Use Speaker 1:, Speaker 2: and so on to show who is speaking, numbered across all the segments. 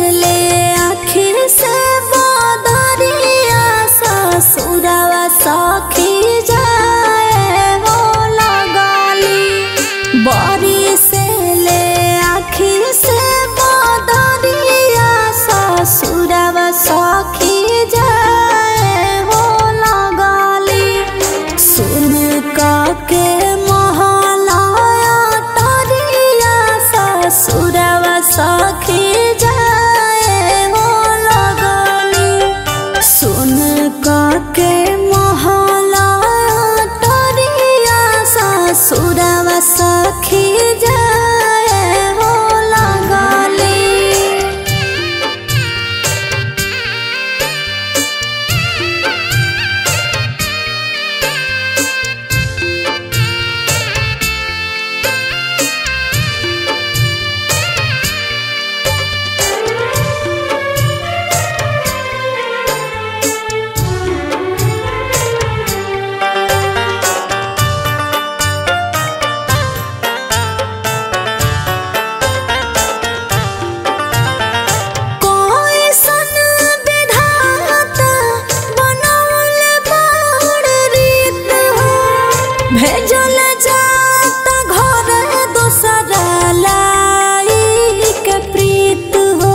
Speaker 1: ले आखिर से बदरिया ससुरवा सखी जाए हो लगली बरी से ले आखिर से बदरिया ससुरवा सखी जाए हो लगली सुन के महलाया तरिया ससुरवा सखी जाए हो लगली सुन के महलाया तरिया ससुरवा सखी जाए हो लगली कोई सन विधाता बनौल बाड़ रीत हो भेजल जात घर दोसरा लाई के प्रीत हो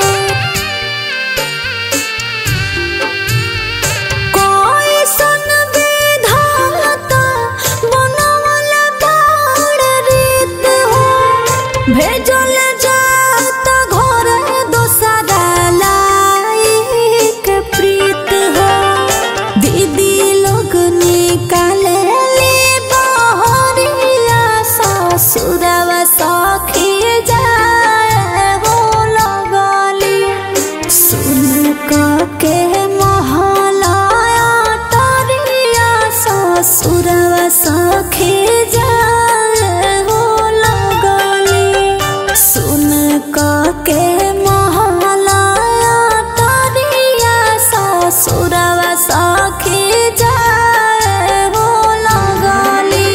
Speaker 1: कोई सन विधाता बनौल बाड़ रीत हो भेजल जात घर दोसरा लाइक प्रीत हो दीदी लोग निकाले ले बहरिया ससुरवा सखी जाए हो लगली सुन के महलाया तरिया ससुरवा सखी जाए हो लगली सुन के महलाया तरिया ससुरवा सखी जाए हो लगली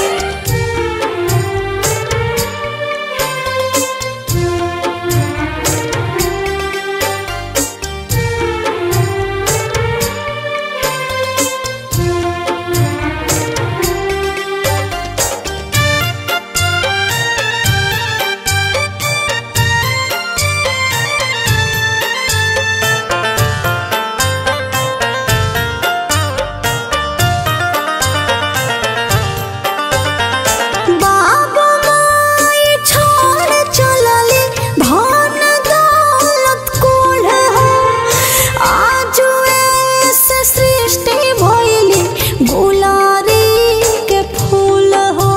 Speaker 1: बाबू माई छोड़ चलली धन दौलत कुल हो आज ऐसे सृष्टि भइली गुलारी के फूल हो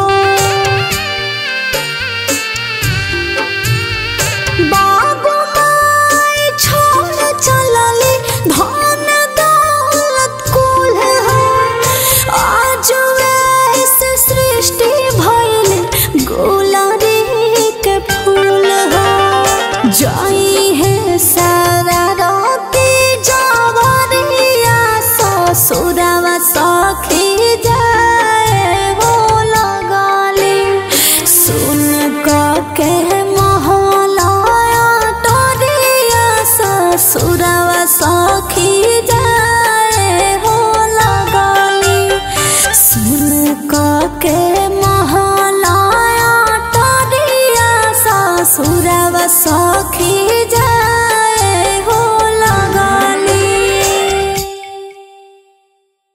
Speaker 1: बाबू माई छोड़ चलली धन दौलत कुल हो आज ऐसे सृष्टि भइल गुलारी के फूल हो जाई है सारा राती जावरिया ससुरवा सखी जाए हो लगली सुन के महलाया तोरिया ससुरवा सखी जाए हो लगली सुन के महलाया तोरिया ससुरवा सखी जाए